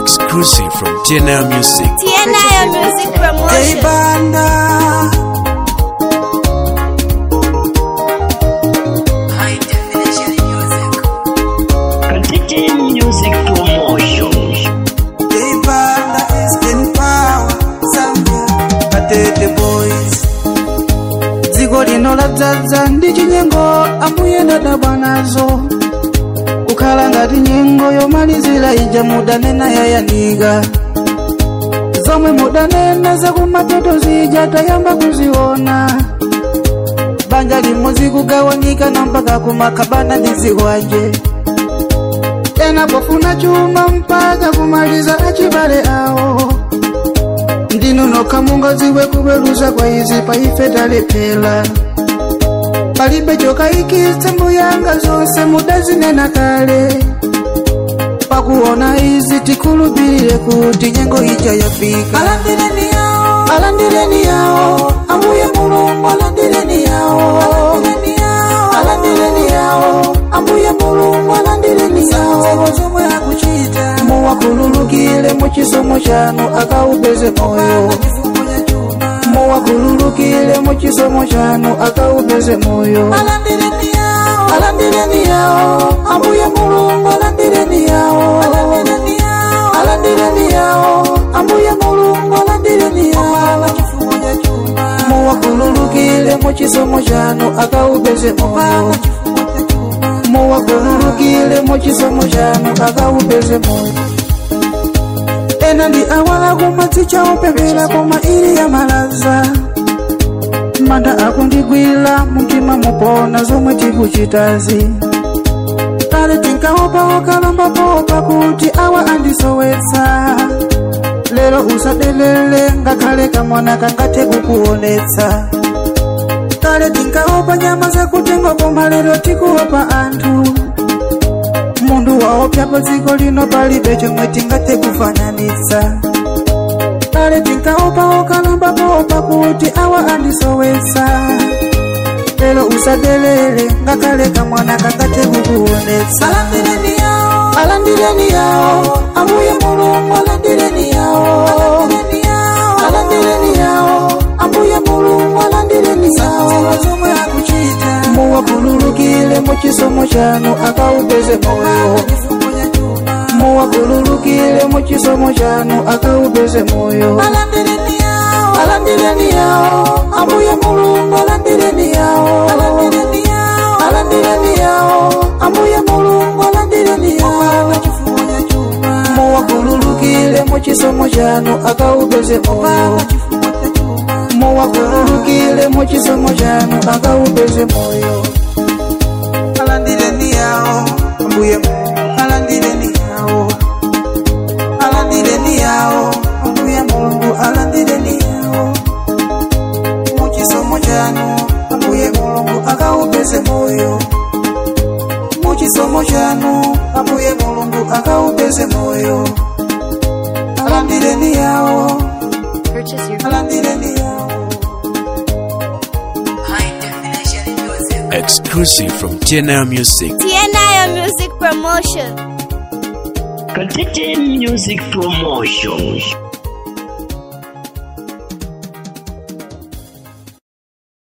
Exclusive from TNL Music. TNL Music Promotion. Banda Continue music promotion. Banda is in power Zambia Katete boys dziko lino ladzaza ndi chinyengo ambuye ndadabwa nazo kukhala ngati nyengo yomalizira ija mudanena yayanika zomwe mudanena zakumatoto zija tayamba kuziona banja limodzi kugawanika na mpaka kumakhabana ndi zikwanje tena pofuna chuma mpaka kumaliza achibale awo ndinu nokha mungadziwe kuweruza kwa izi paife talephera palibe chokayikitsa mbuyanga zonse mudazinena kale pakuona izi tikhulupirire kuti nyengo ija yafika alandireni yawo alandireni yawo ambuye mulungu alandireni yawo alandireni yawo ambuye mulungu alandireni yawo zomwe akuchita muwakhululukire mu chisomo chanu akaupeze moyo muwakhululukire mu chisomo chanu akaupeze moyo alandireni yawo ambuye mulungu alandireni yawo alandireni yawo ambuye mulungu alandireni yawo muwakhululukire mu chisomo chanu akaupeze moyo muwakhululukire mu chisomo chanu akaupeze moyo ena ndi awala kumadzi chaopepera koma ili ya malaza manda akundigwira mumtima mupona zomwe tikuchitazi kale tinkaopa okalambapopa kuti awa andisowetsa lero usadelele ngakhale kamwana kangathe kukuonetsa kale tinkaopa nyama zakutengo koma lero tikuopa anthu munthu waopyapo dziko lino palibe chomwe tingathe kufananitsa kale tinkaopa okalambapopa kuti awa andisowetsa lero usadelele ngakhale kamwana kangathe kukuonetsa alandireni yawo alandireni yawo ambuye mulungu alandireni yawo alandireni yawo ambuye mulungu alandireni yawo zomwe akuchita muwakhululukire mu chisomo chanu akaupeze moyo muwakhululukire mu chisomo chanu akaupeze moyo alandireni yawo ambuye mulungu alandireni yawo alandireni yawo ambuye mulungu alandireni yawo muwakhululukire mu chisomo chanu akaupeze moyo muwakhululukire mu chisomo chanu akaupeze moyo alandireni yawo ambuye mulungu alandireni yawo alandireni yawo ambuye mulungu alandireni yawo mu chisomo chanu ambuye mulungu akaupeze moyo mu chisomo chanu ambuye mulungu akaupeze moyo alandireni yawo Purchase your alandireni yawo Exclusive from TNL Music. TNL Music Promotion. Continue music promotion.